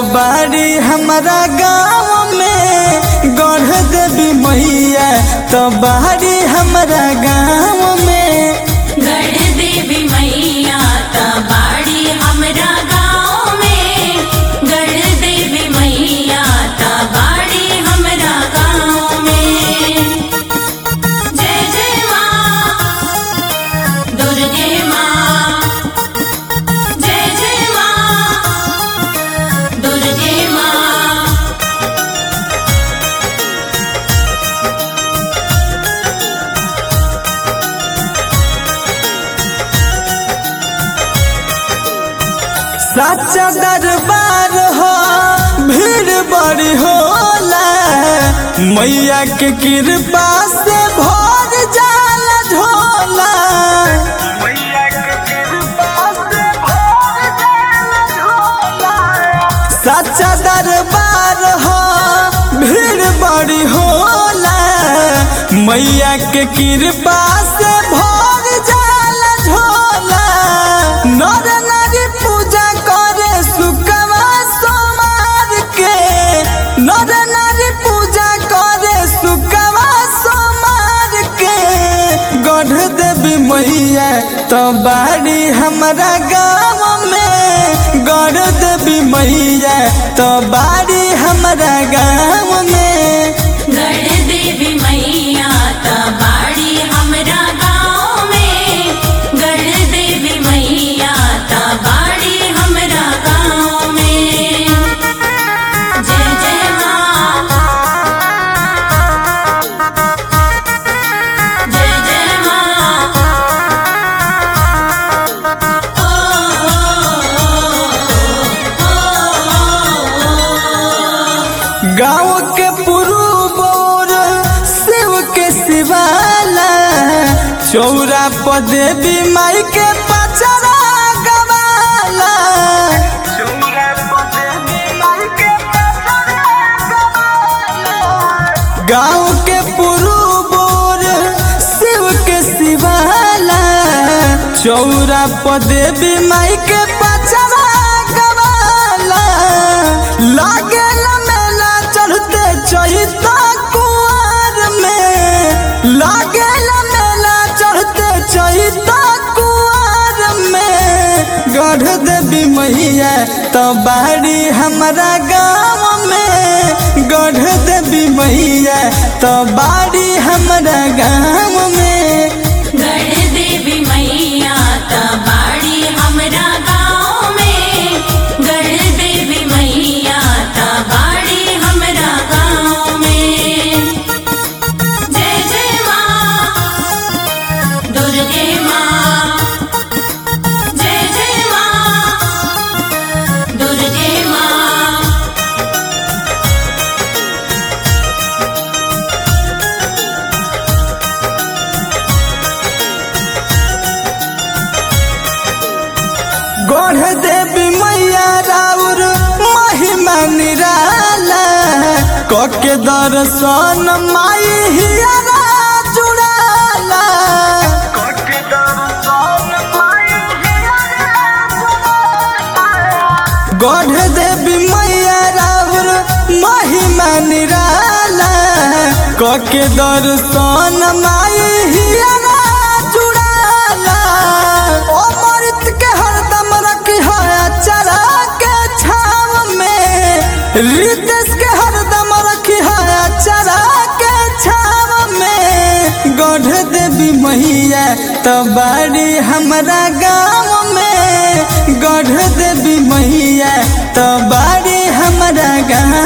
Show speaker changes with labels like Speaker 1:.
Speaker 1: बाड़ी हमारा गाँव में गढ़ देवी मैया तो बाड़ी हमारा गाँव में
Speaker 2: गढ़ देवी मैया ता बाड़ी हमरा गाँव में गढ़ देवी मैया ता बाड़ी हमरा गाँव में जय जय माँ दुर्गे माँ जय जय माँ दुर्गे माँ
Speaker 1: सच्चा दरबार हो भीड़ बड़ी होला मैया के कृपा से भर जाला झोला सच्चा दरबार हो भीड़ बड़ी होला मैया के कृपा से भर जाला झोला नर नारी पूजा करे सुकवा सोमार के नर नारी पूजा करे सुकवा सोमार के गढ़ देवी मैया तो बाड़ी हमारा गाँव में गढ़ देवी मैया तो बाड़ी हमारा गाँव में
Speaker 2: गढ़ देवी मैया ता बाड़ी हमरा गाँव में गढ़ देवी मैया ता बाड़ी हमरा गाँव में जय जय माँ जय जय माँ ओ,
Speaker 1: गाँव के पुरुबोर शिव के शिवाला चौरा पर देवी माई के पचरा गवाला गाँव के पुरुबोर शिव के शिवाला चौरा पर देवी माई के पचरा गवाला लागे मेला चढ़ते चैता कुआर में लागे मेला चढ़ते चैता कुआर में गढ़ देवी मैया तो बाड़ी हमारा गाँव में गढ़ देवी मैया तो बाड़ी हमारा गाँव में
Speaker 2: गढ़ देवी मैया ता बाड़ी हमरा गाँव में गढ़ देवी मैया ता बाड़ी हमरा गाँव में जय जय माँ दुर्गे माँ जय जय माँ दुर्गे माँ
Speaker 1: गढ़ देवी मैया राउर महिमा निराला कके दर्शन माई हियरा जुड़ाला गढ़ देवी मैया राउर महिमा निराला कके दर्शन माई हियरा जुड़ाला अमृत के हरदम रखी है चरा के छाव में रितेश के हरदम रखी है चरा के छाव में गढ़ देवी मैया तो बाड़ी हमारा गाँव में गढ़ देवी मैया तो बाड़ी हमारा गाँव